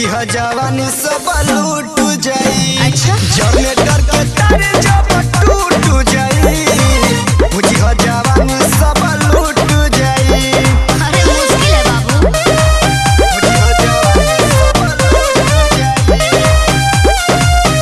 बुझिया जवानी सब लूट जाई अच्छा जनरेटर के तार जब टूट जाई बुझिया जवानी सब लूट जाई अरे मुश्किल है बाबू बुझिया जवानी सब लूट जाई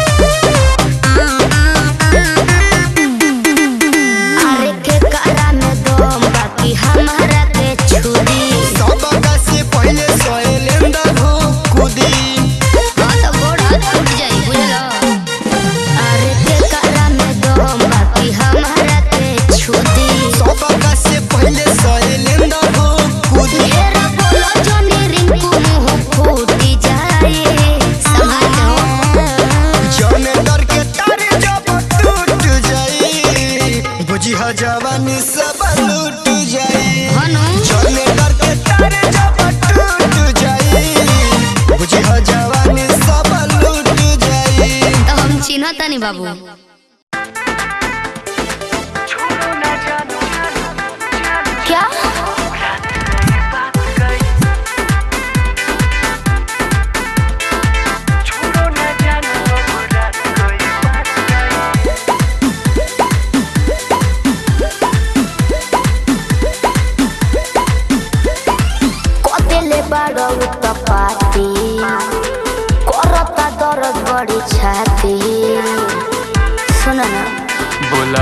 अरे के करा में दम बाकी हमारा के छुरी सबका से पहले सोएलेंदर हो कूदी हाँ तो गोड़ हाथ टूट जाई बुझलो अरे के करा में दम बाकी हमारा के छुरी सबका से पहले सोएलेंदर हो कूदी मेरा बोलो जोनी रिंकू मुंह फूटी जाए संभाल लो जनरेटर के तार जब टूट जाई बुझिया जवानी सब लूट जाई हनु जनरेटर के तार जब टूट जाई बुझिया जवानी सब लूट जाई तो हम चिन्हता नहीं बाबू क्या कदेले बाड़ो त पाती करता दर्द बड़ी छाती सुन ना बोला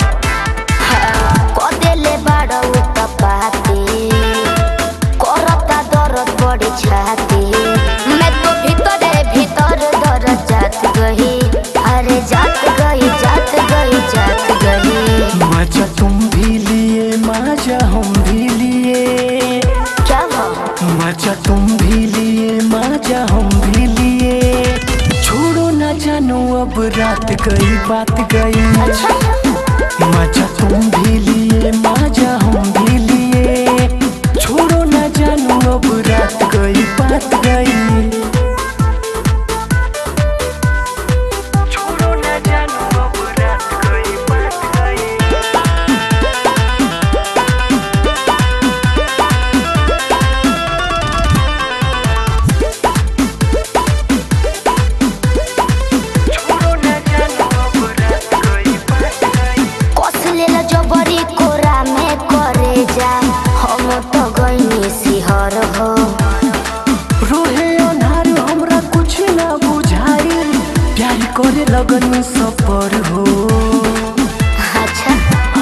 कदेले बाड़ो त पाती करता दर्द बड़ी छाती मैं तो भीतर भीतर दर्द जात गई अरे जात गई जात गई जात गई मजा तुम भी लिए मजा हम भी लिए क्या हुआ मजा तुम भी लिए मजा हम भी लिए छोड़ो ना जानो अब रात गई बात गई मजा तुम भी लिए मजा हम भी लिए छोड़ो ना जानो अब रात गई बात गई छोड़ो ना जानो अब रात गई बात गई कस लेला जबरी कोरा में करे जा हम तो गईनी सिहर हो रोहे अनार हमरा कुछ ना बुझाई प्यार करे लगन सफर हो अच्छा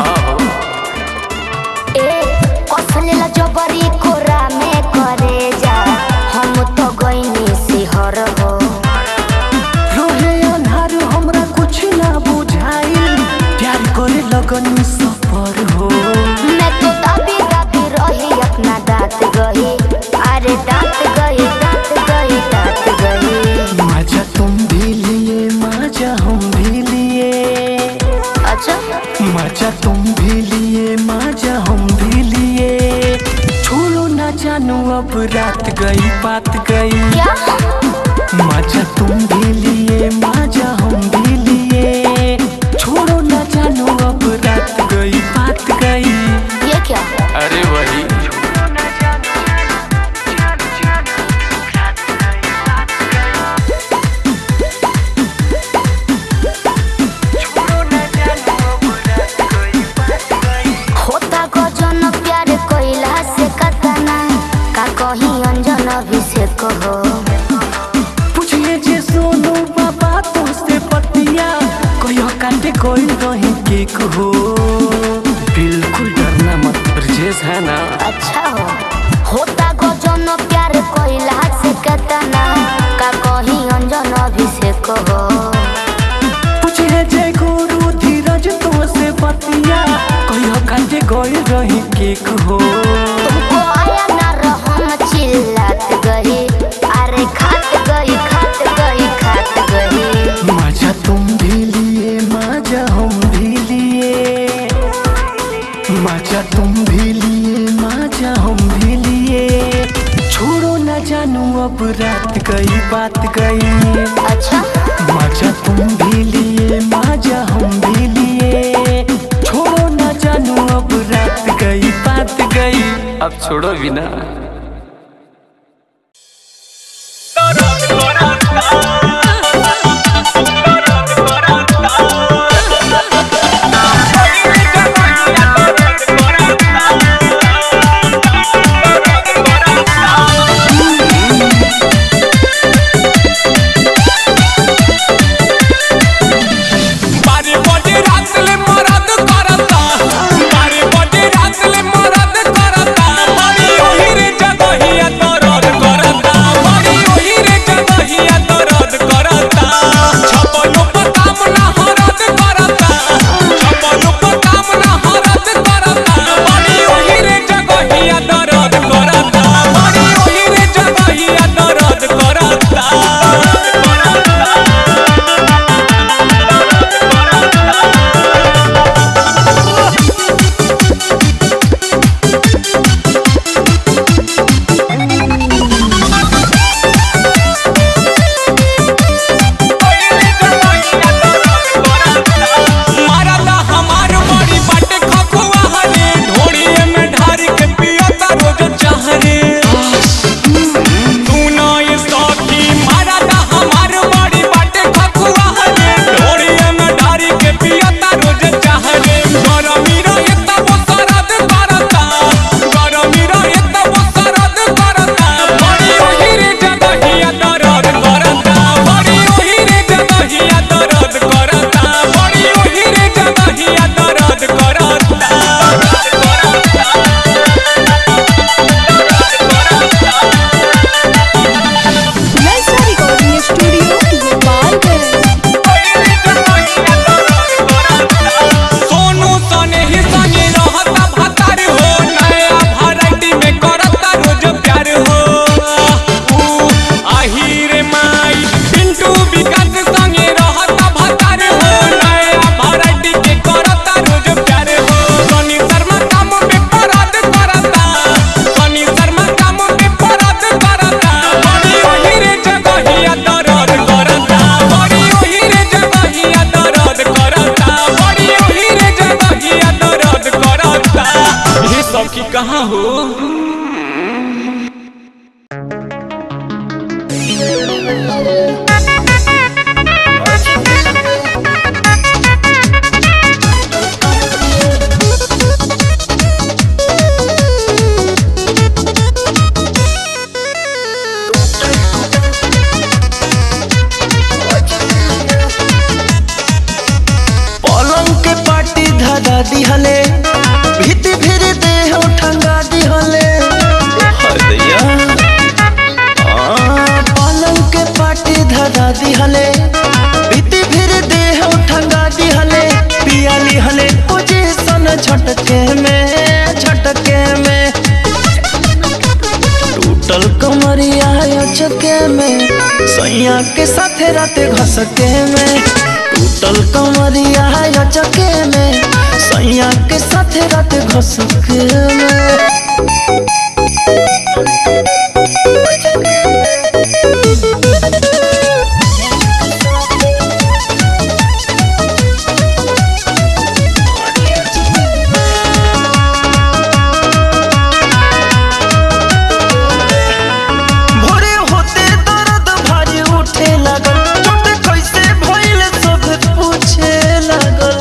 ए कस लेला जबरी कोरा में करे जा हम तो गईनी सिहर हो रोहे अनार हमरा कुछ ना बुझाई प्यार करे लगन सफर हो मैं तो दाबी दाबी रही अपना दांत गई अरे दांत गई दांत गई दांत गई मजा तुम भी लिए मजा हम भी लिए अच्छा मजा तुम भी लिए मजा हम भी लिए छोड़ो ना जानो अब रात गई बात गई क्या मजा तुम भी लिए मजा हम भी लिए छोड़ो ना जानो अब रात गई बात गई ये क्या अरे वही होता गजन प्यार कोइला से कतना का कहीं अंजन अभिषेक हो पूछिए जे सोनू बाबा तुमसे पतिया कहियो काटे कोई नहीं केक हो बिल्कुल डरना मत ब्रजेश है ना अच्छा हो होता गजन प्यार कोइला से कतना का कहीं अंजन अभिषेक हो पूछिए जे गुरु धीरज तुमसे पतिया कहियो काटे कोई रही केक हो तुमको आया ना रहम चिल्लात गई अरे खात गई खात गई खात गई मजा तुम भी लिए मजा हम भी लिए मजा तुम भी लिए मजा हम भी लिए छोड़ो ना जानू अब रात गई बात गई अच्छा मजा तुम भी लिए मजा हम भी लिए छोड़ो ना जानू अब रात गई बात गई अब छोड़ो भी ना कहाँ हो पलंग के पाटी धरा दिहले भीति भीर देह ठंगा दिहले हाय दैया आ, पलंग के पाटी धरा दिहले भीति भीर देह ठंगा दिहले पिया लिहले पोजीशन झटके में झटके में टूटल कमरिया चके में सैया के साथे राते घसके में टूटल कमरिया चके में सैया के साथे राते घसके में भोरे होते दर्द भारी उठे लगल चोट कैसे भइल सब पूछे लगल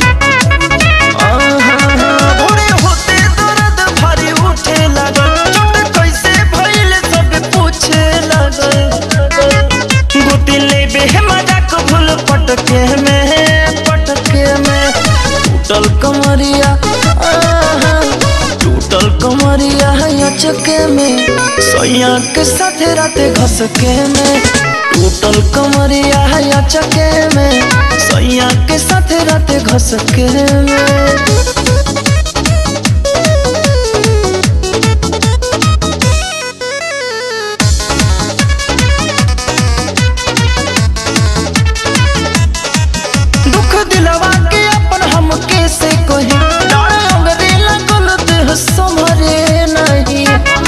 आहा, भोरे होते दर्द भारी उठे लगल चोट कैसे भइल सब पूछे लगल गोती लेबे मजाक भूल पटके में पटके में टूटल कमरिया आहा, टूटल कमरिया चके में सैया के साथे राते घसके में टूटल कमरिया चके में सैया के साथे राते घसके में दुख दिलवा के अपन हम कैसे कही डाल अंगरे लगल देह संभरे नहीं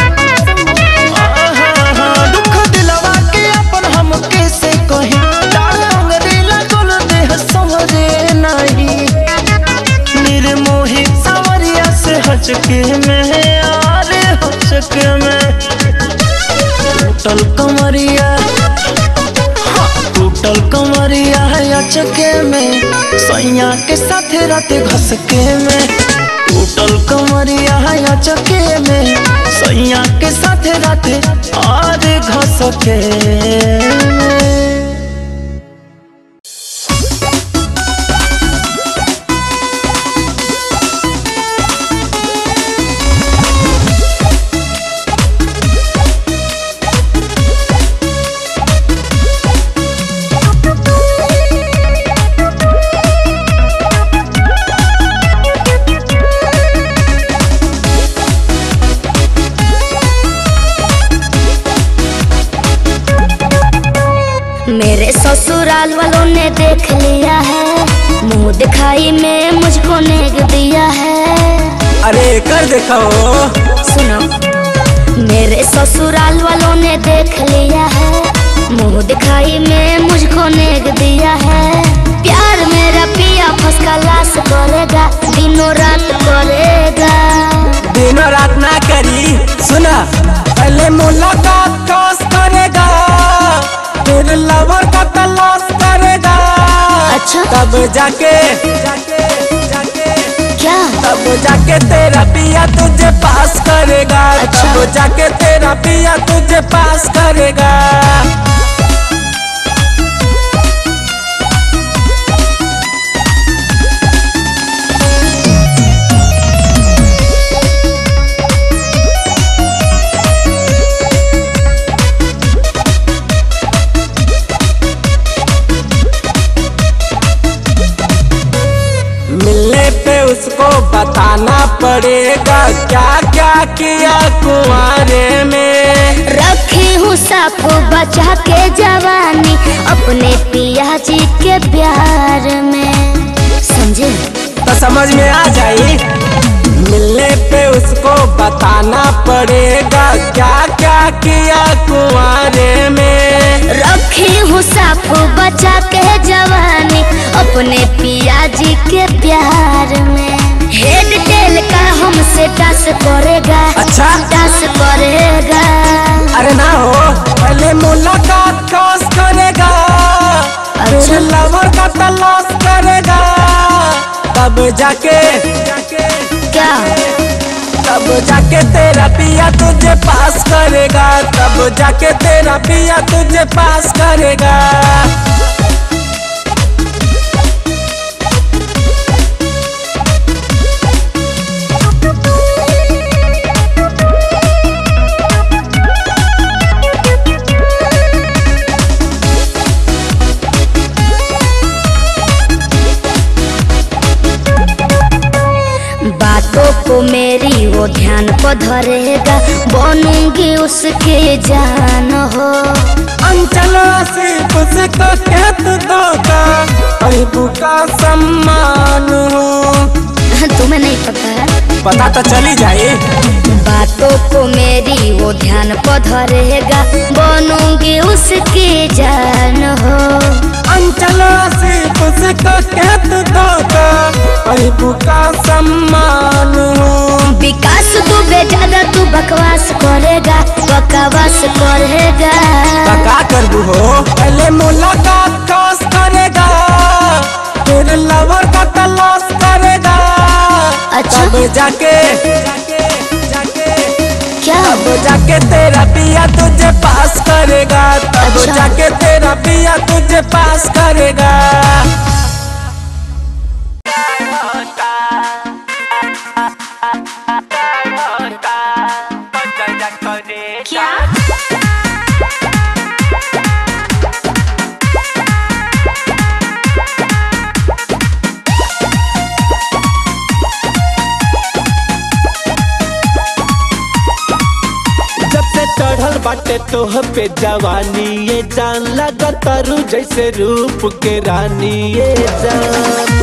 आहा, दुख दिलवा के अपन हम कैसे कही डाल अंगरे लगल देह संभरे नहीं निर्मोही सावरिया से हचके में आरे हचके में टूटल कमरिया टूटल कमरिया चके में सैया के साथे राते घसके में टूटल कमरिया चके में सैया के साथे राते और घसके में मेरे ससुराल वालों ने देख लिया है मुंह दिखाई में मुझको नेग दिया है अरे कर दिखाओ सुनो मेरे ससुराल वालों ने देख लिया है मुंह दिखाई में मुझको नेग दिया है प्यार मेरा पिया फस का लाश करेगा दिनों रात करेगा दिनों रात ना करी सुना पहले मुलाकात खास करेगा फिर लवर का तलाश करेगा अच्छा तब जाके जाके जाके क्या तब जाके तेरा पिया तुझे पास करेगा अच्छा। तब जाके तेरा पिया तुझे पास करेगा मिलने पे उसको बताना पड़ेगा क्या क्या किया कुआरे में रखी हूँ साफ बचा के जवानी अपने पिया जी के प्यार में समझे तो समझ में आ जाई मिलने पे उसको बताना पड़ेगा क्या क्या किया कुआरे में रखी हूँ साफ बचा के जवानी अपने पिया जी के प्यार में हेड टेल का हमसे टस करेगा तेरे लवर का तलाश करेगा तब जाके क्या तब जाके तेरा पिया तुझे पास करेगा तब जाके तेरा पिया तुझे पास करेगा बातों को मेरी वो ध्यान पर धरेगा बनूंगी उसके जान हो अंचल सिर्फ से तो कहत धोखा अबू का सम्मान हो तुम्हें नहीं पता है पता तो चली जाए बातों को मेरी वो ध्यान पर धरेगा बनूंगी उसके जान हो अंचल सिर्फ से तो कहत धोखा अबू का सम्मान हो विकास तू बेचारा तू बकवास करेगा बकवास करेगा का करबू हो पहले मुलाकात खास करेगा फिर लवर का तलाश करेगा अच्छा। तब जाके क्या तब जाके तेरा पिया तुझे पास करेगा तब अच्छा। जाके तेरा पिया तुझे पास करेगा क्या जब से चढ़ल बाटे तोह पे जवानी ये जान लगा तारू जैसे रूप के रानी ये जान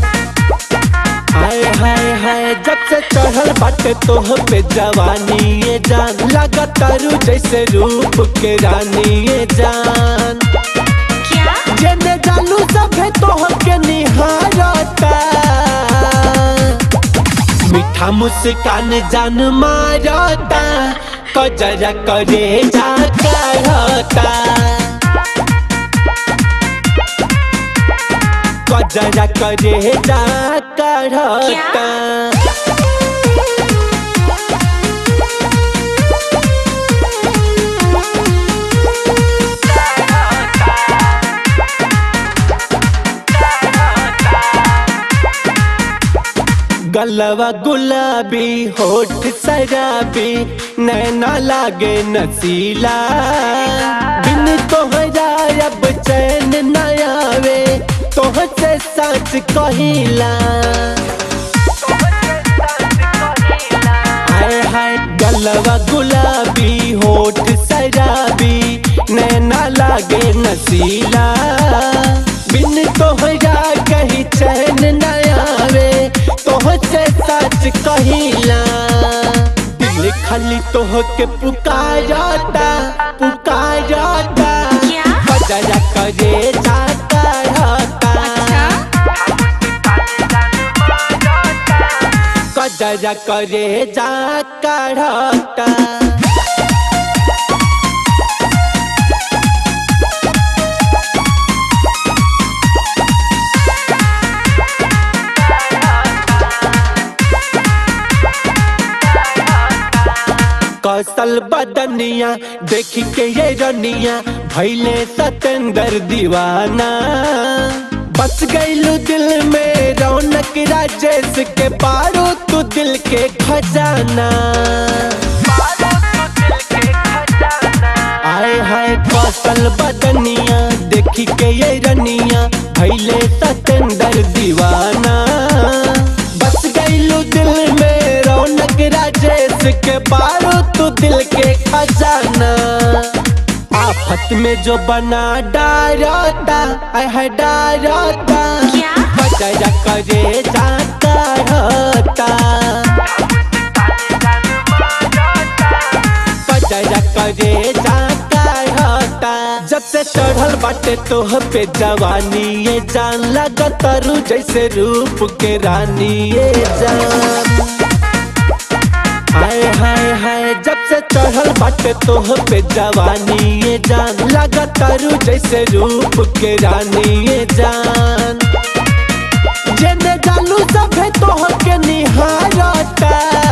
हाय हाय हाय जब से चढ़ल बाटे तोह पे जवानी ये जान लगा तारू जैसे रूप के रानी ये जान जेने जानू सभे तोह के निहारता मीठा मुस्कान जान मारता कजरा करे जा करता कजरा करे जा करता गलवा गुलाबी होठ शराबी नैना लागे नसीला बिन तोहरा अब चैन न आवे तोह से सच कहिला हाय हाय गलवा गुलाबी होठ शराबी नैना लागे नसीला बिन तोहरा कहीं चैन न आवे तोह से सच कहिला दिल खाली तोह के पुकारता पुकारता बजरा करे जाता रहता कजरा करे जा काढ़ता कौशल बदनिया देख के ये रनिया भैले सतेंद्र दीवाना बस गईलू दिल में रौनक राजेश के पारो तू दिल के खजाना आए हाय कौशल बदनिया देखी के ये रनिया भैले सतेंद्र दीवाना बस गईलू दिल में रौनक राजेश के पारो तू दिल के खजाना आफत में जो बना डारता आय है डारता बजरा करे जाता रहता बजरा करे जाता रहता जब से चढ़ल बाटे तोह पे जवानी ये जान लगा तारू जैसे रूप के रानी ये जान हाय हाय हाय जब से चढ़ल बाटे तोह पे जवानी ये जान लगा तारू जैसे रूप के रानी ये जान जेने जालू सभे तोह के निहारता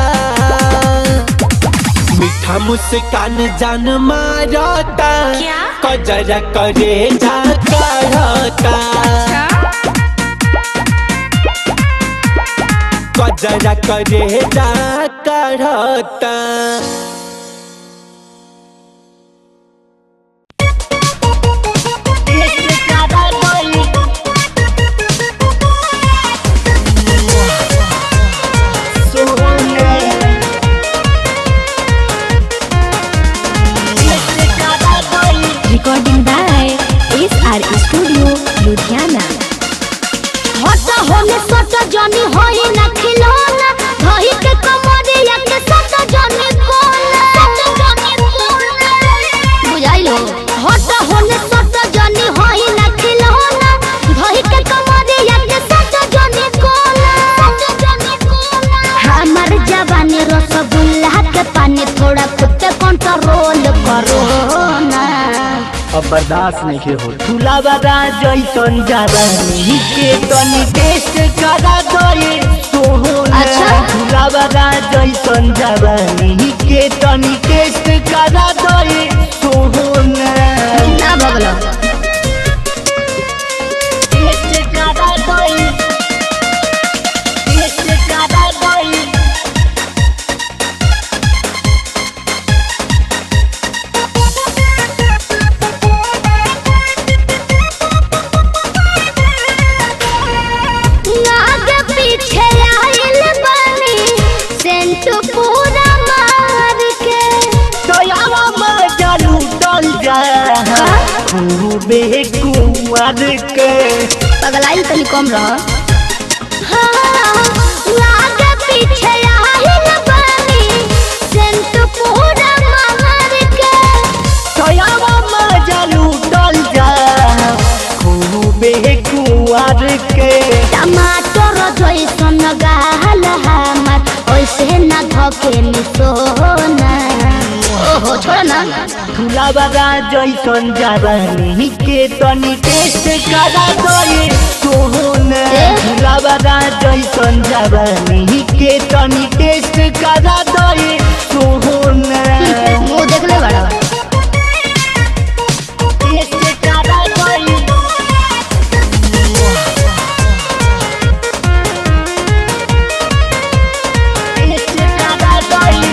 मीठा मुस्कान जान मारता क्या? कजरा करे जा करता कजरा करे जा करता Recording by SR Studio, Ludhiana. हट होने सट जनी होई ना खिलौना धही के कमरिया के सट जनी कोना सट जनी कोना बुझाइलो हट होने सट जनी होई ना खिलौना धही के कमरिया के सट जनी कोना सट जनी कोना हमर जवानी रसगुल्ला के पानी थोड़ा खुद पे कंट्रोल करो ना अब बर्दाश्त नहीं के हो फुलावा जैसन जवानी के तनी टेस्ट करा दे सोहना अच्छा। फुलावा जैसन जवानी के तनी टेस्ट करा दे सोहना ना भगलो टेस्ट करा दे टेस्ट करा दे आगे पीछे आइल बनी सेंट पूरा मार के दयावा में जालू डल जा खूबे कुंवर के पगलाइल तनी कम रह आगे पीछे आइल बनी सेंट पूरा मार के दयावा में जालू डल जा खूबे कुंवर के टमाटर जैसन गाल हमर ओइसे ना धके मिसोना ओहो छोड़ ना फुलावा जैसन जवानी के तनी टेस्ट करा दे सोहना ए? फुलावा जैसन जवानी के तनी टेस्ट करा दे सोहना मुंह देख ले बड़ा टेस्ट करा दे टेस्ट करा दे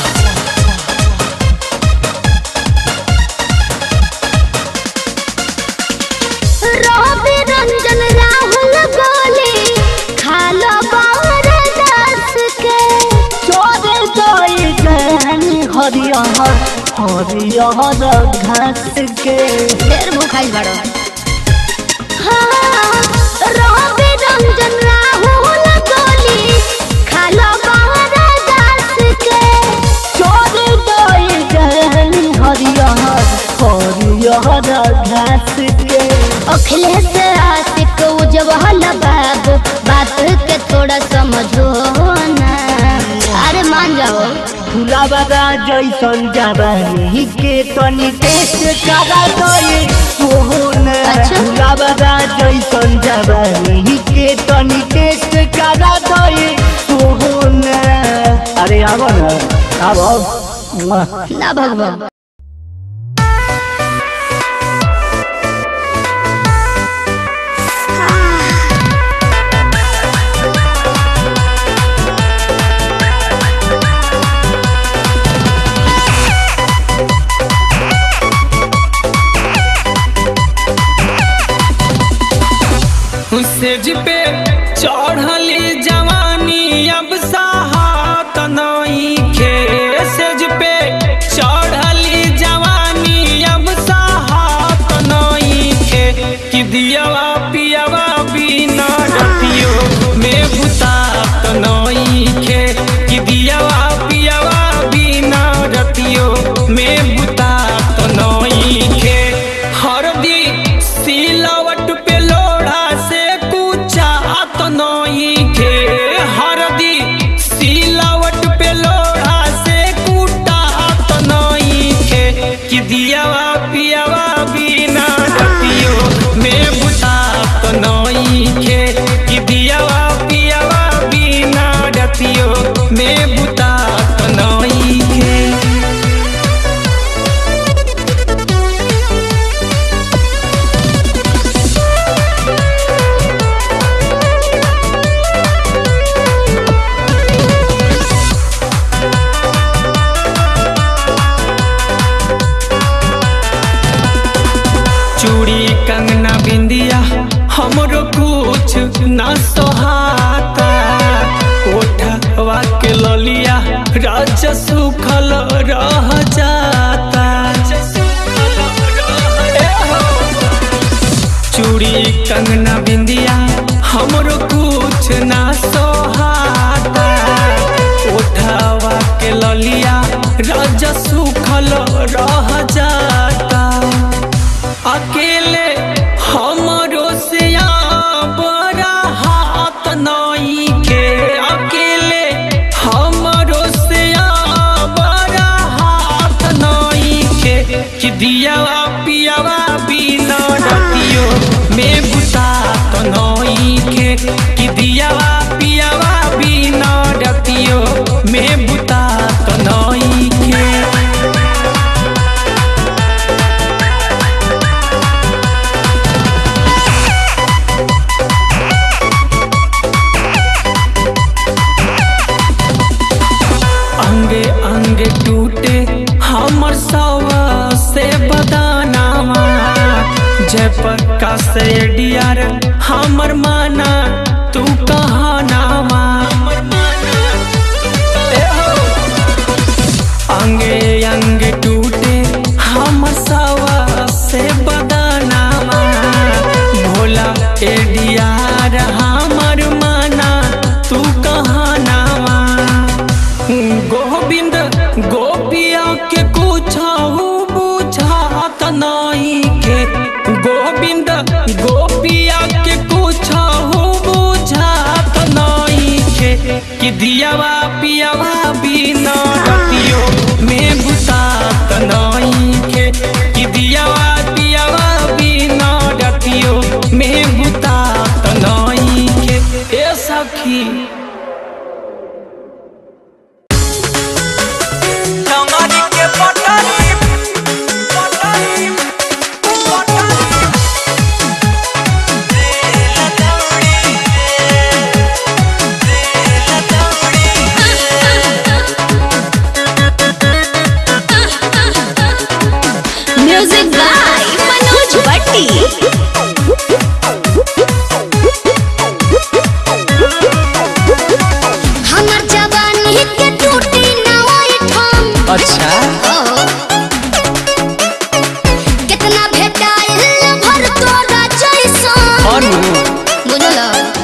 रवि रंजन राहुल गोली खालो बार दास के चोरे गई गहन हरियर हरियर घास के ढेर भूखाइल बड़ो हाँ, रवि रंजन राहुल गोली खालो बार दास के चोरे गई गहन हरियर हरियर घास के अखिलेश आशिक उजवल बाबू बात के थोड़ा समझो ना अरे मान जाओ फुलावा जैसन जवानी के तनी टेस्ट करा दे सोहना अच्छा। फुलावा जैसन जवानी के तनी टेस्ट करा दे सोहना अरे आबो ना आबो ना भगवान सेज पे चढ़ली जवानी अब साहत नई खे सेज पे चढ़ली जवानी अब साहत नई खे कि दियावा पियावा बिना रतियो में बुतात नई खे कि दियावा पियावा बिना रतियो में बुतात नई खे हरदी सिलावट पे लोढ़ा से कुचा तो नई खे हरदी सिलावट पे लोढ़ा से कुटा तो कंगना बिंदिया हमरो कुछ ना सोहाता ओठवा के ललिया राजा सुखल रह जाता ए हो। चूड़ी कंगना बिंदिया हमरो कुछ ना सोहाता ओठवा के ललिया राजा सुखल रह जाता अकेले हमरो से बड़ा हाथ नई के अकेले हमरो से बड़ा हाथ नई के कि दियावा पियावा बिना रतियो में बुता तो नई के कि दियावा पियावा बिना रतियो में बुता तो नई के अंगे अंगे टूटे हमर सवा से बदानावा जय प्रकाश डियार हमर माना तू कहानावा ए हो। अंगे अंगे टूटे हमर सवा से बदानावा भोला ए डियार हमर माना तू कहानावा गोविंद गोपिया के कुछ बुझात नहीं के गोविंद गोपिया के कुछ बुझात नहीं के कि दियावा पियावा बिना रतियो में बुतात नहीं के कि दियावा पियावा बिना रतियो में बुतात नहीं के ए सखी म्यूजिक बाय मनोज भट्टी हमर जवानी के टूटी ना ओई ठम अच्छा ओहो। कितना भेटाइल भर तोरा जैसन और बुझल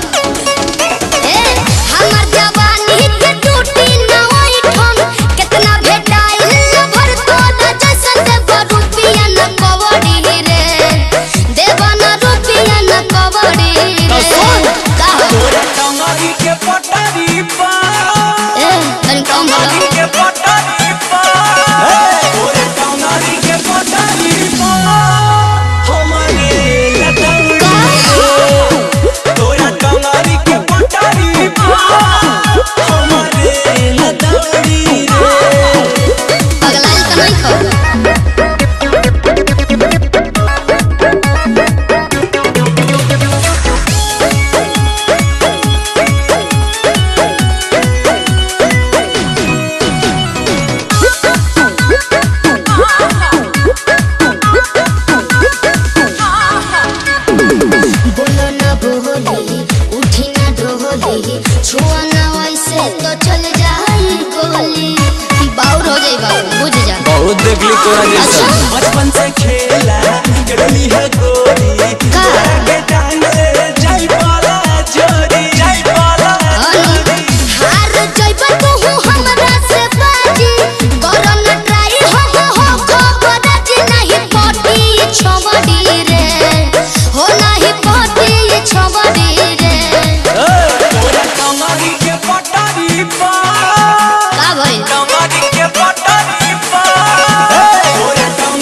ए हमर जवानी के टूटी ना ओई ठम कितना भेटाइल भर तोरा जैसन देव रुपिया न कवड़ी रे देव न रुपिया न कवड़ी रे का हो? ए तनी कम बोलो पगलाइल त नहीं खो बोलो ना बोली उठी ना डोली छुआ ना वैसे तो चल जाई गोली बाउर हो जाई बाबू बुझ जा बहुत देख ली तोरा अच्छा बचपन से खेला करली है गोरी का के टांग से जाई पाला जोरी जाई पाला अनु हार जइबा तू हमरा से बाजी करो ना ट्राई हो हो हो खबर जी नहीं पटी छबड़ी रे हो नहीं पटी छबड़ी रे तोरा कमरी के पटारी पा का भई कमरी के पटारी पा तोरा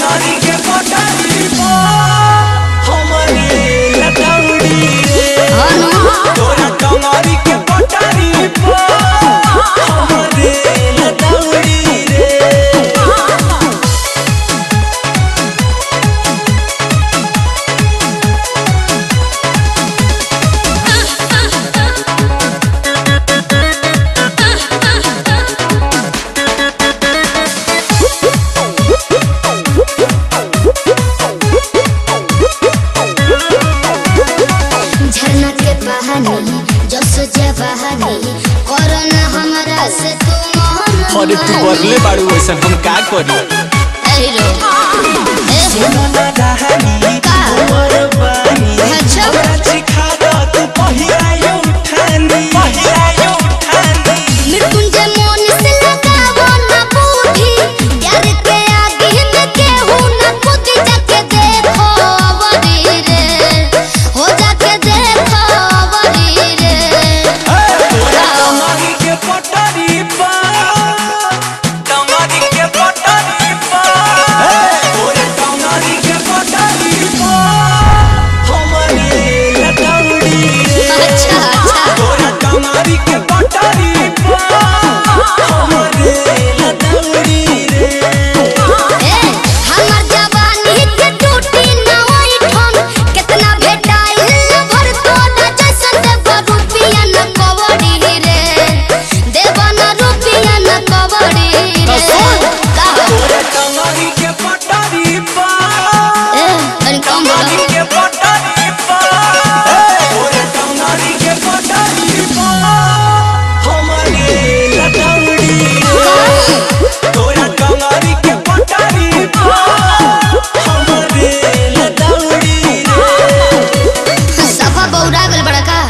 अरे तू बरले बाड़ू वैसन हम का करी हीरो सुनो ना रानी का? उमर बानी अच्छा। हमरा सिखा दो तू पहिरायो उठानी पहिरायो उठानी मृत्युंजय मोन से लगावो ना बूढ़ी प्यार के आगे में केहू ना कूद जाके देखो बड़ी रे हो जाके देखो बड़ी रे तोरा कमरी के पटरी पर कमरी के पटरी पर तोरा कमरी के पटरी पर हमरे लटौड़ी रे अच्छा अच्छा तोरा कमरी के पटरी पर हमरे लटौड़ी रे ए हमर जवानी के टूटी ना होई ठन कितना भेटाइल भर तो ना जैसे देव रुपिया न कवड़ी रे देव न रुपिया न कवड़ी रे का तोरा कमरी के पटरी पर ए अरे कम कमरी बोलो के पटरी पर तोरा कमरी के पटरी पर हमरे लटौड़ी रे तोरा कमरी के पटरी पर हमरे लटौड़ी रे सफा बौरा गल बड़ा का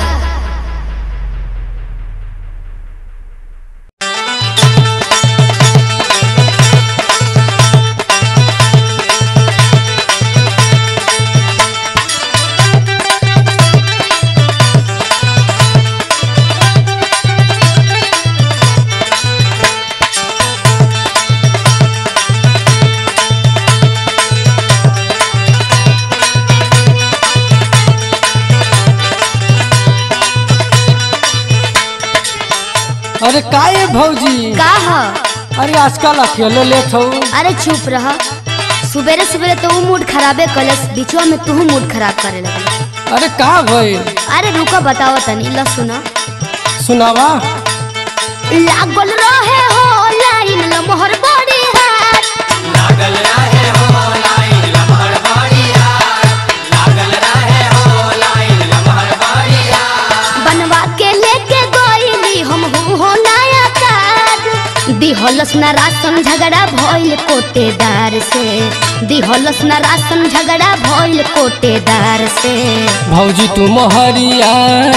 अरे काहे भौजी का ह अरे आजकल अकेले लेट हो अरे चुप रह सुबेरे सुबेरे तो ऊ मूड खराबे कलस बीचवा में तू मूड खराब करे लगल अरे का भइल अरे रुको बताओ तनी ल सुनो सुनावा लागल रहे हो लाइन ल मोहर बड़ी हाथ बनवा के लेके गईली हम हूँ हो नया कार्ड दिहलस ना राशन झगड़ा भइल कोटेदार से दिहलस ना राशन झगड़ा भइल कोटेदार से भौजी तू मोहरिया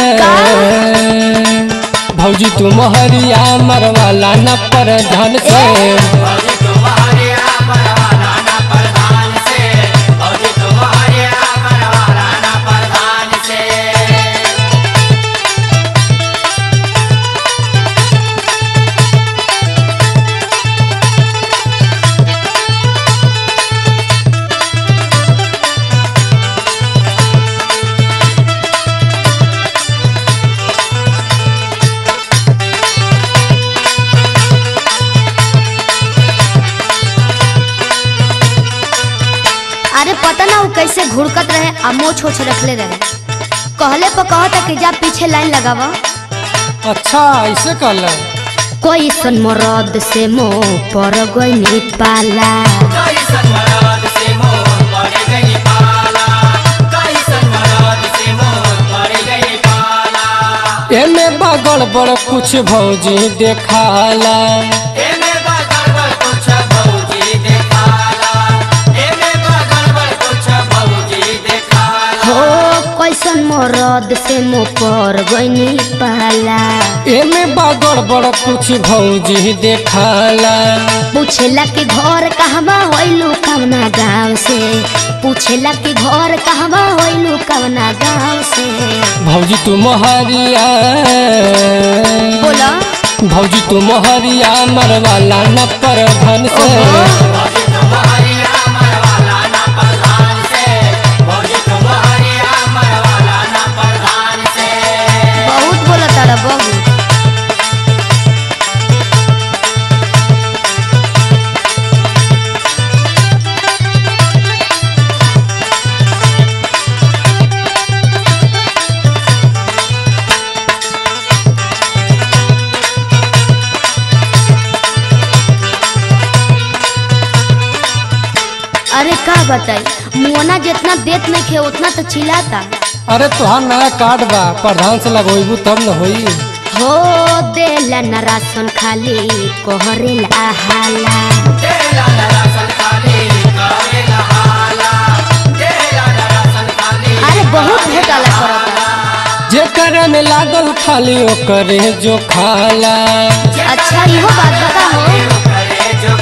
भौजी तू मोहरिया मरवाला न पर धन से अरे पता ना वो कैसे घुड़कत रहे आ मोछ छोछ रखले रहे कहले पर कहता कि जा पीछे लाइन लगावा अच्छा ऐसे कर कोई सन मरद से मोह पर गई पाला एमे बगड़ बड़ कुछ भौजी देखाला हो कैसन मरद से मोह पर गई पाला एमे बगड़ बड़ कुछ भौजी देखाला पूछेला कि घर कहवा होइलू कवना गाँव से पूछेला कि घर कहवा होइलू कवना गाँव से भौजी तू मोहरिया बोला भौजी तू मोहरिया मरवाला न पर धन से बहुत बोला तारा बहुत अरे का बताई मुआना जितना देत नहीं खे उतना तो चिल्लाता अरे तुहार नया कार्ड बा प्रधान से लगोइबू तब न होई हो देला न राशन खाली कोहरेला हाला अरे बहुत घोटाला करता जेकर में लागल खाली ओकरे जो खाला अच्छा इहो बात बता हो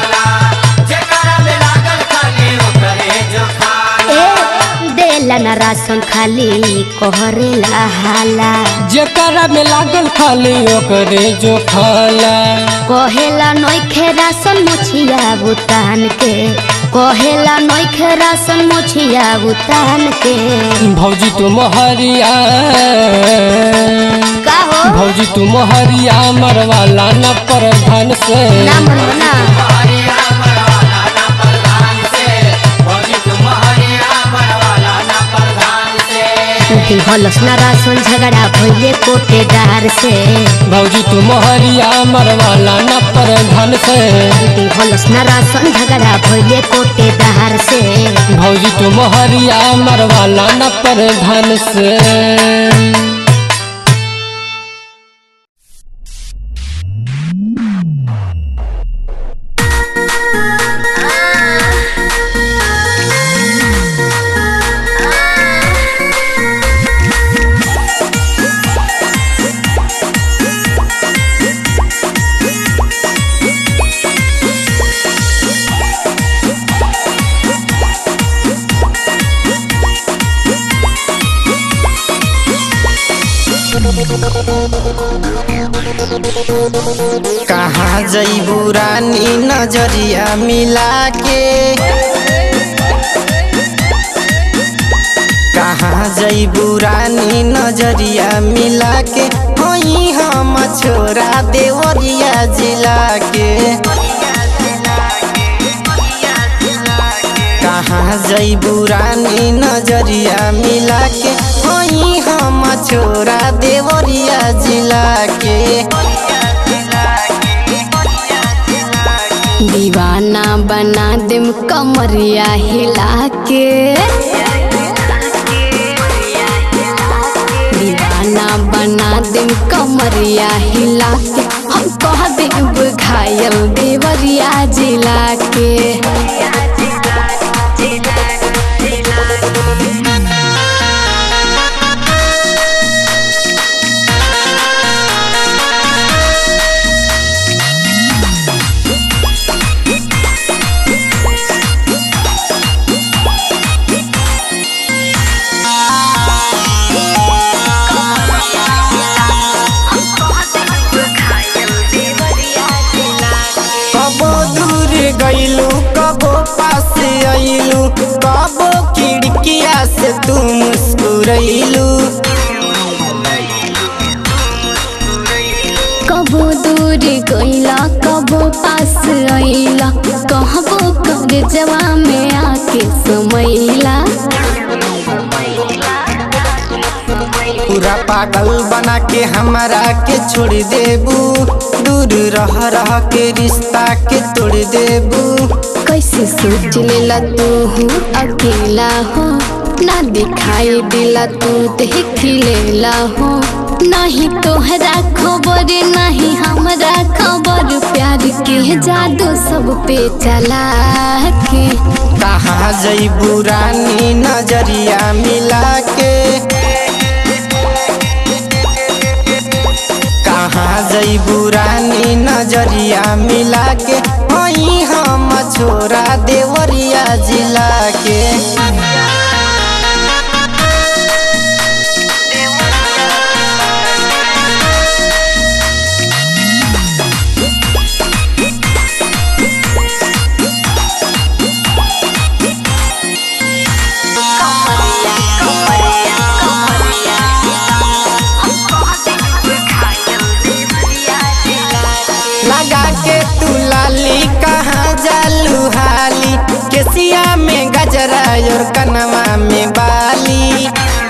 ए देला न राशन खाली कोहरेला हाला जेकर में लागल खाली ओकरे जो खाला कहेला नोखे राशन मुछिया बुतान के कहेला नोखे राशन मुछिया बुतान के भौजी तुम हरिया का हो भौजी तुम हरिया मरवाला न प्रधान से ना मन ना दिहलस ना राशन झगड़ा भइले कोटेदार से भौजी तुम हरिया मरवाला न प्रधान से दिहलस ना राशन झगड़ा भइले कोटेदार से भौजी तुम हरिया मरवाला न प्रधान से कहाँ जैबू रानी नजरिया मिला के कहाँ जैबू रानी नजरिया मिला के वही हम छोरा देवरिया जिला के कहाँ जैबू रानी नजरिया मिला के वही हम छोरा देवरिया जिला के दीवाना बना देम कमरिया हिला के दीवाना बना देम कमरिया हिला के हम कह देब घायल देवरिया जिला के कबो दूर गईलू कबो पास आईलू कबो खिड़किया से तू मुस्कुरैलू कबो दूर गईला कबो पास आईला कहबो कर जवा में आके समैला पूरा पागल बना के हमारा के छोड़ देबू दूर रह रह के रिश्ता के तोड़ देबू कैसे सोच लेला तू हूँ अकेला हो ना दिखाई दिला तू देख लेला हो नहीं तोहरा खबर नहीं हमरा खबर प्यार के जादू सब पे चला के कहाँ जईबू रानी नजरिया मिला के कहाँ जईबू रानी नजरिया मिला के वही हम छोरा देवरिया जिला के लगा के तू लाली कहाँ जालू हाली केसिया में गजरा और कनवा में बाली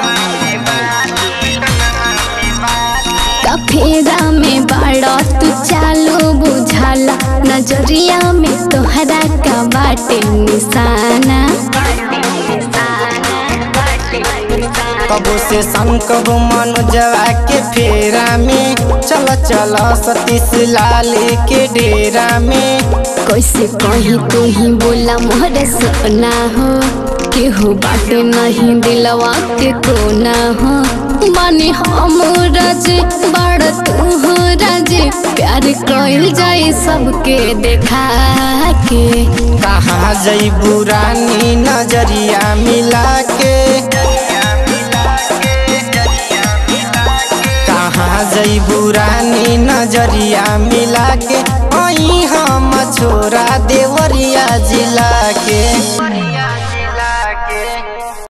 कफेरा में बड़ा तू चालो बुझाला नजरिया में तोहरा का बाटे निशाना कबो से संकब मनोजवा के फेरा में चल चल सतीश लाल के डेरा में कैसे कहीं तू ही बोला मोहरे सपना हो केहू बाटे नहीं दिलवा के कोना हो बानी हम राज बड़ तू हो राज प्यार कइल जाए सबके देखा के कहाँ जईबू रानी नजरिया मिला के कहाँ जईबू रानी नजरिया मिला के वही हम छोरा देवरिया जिला के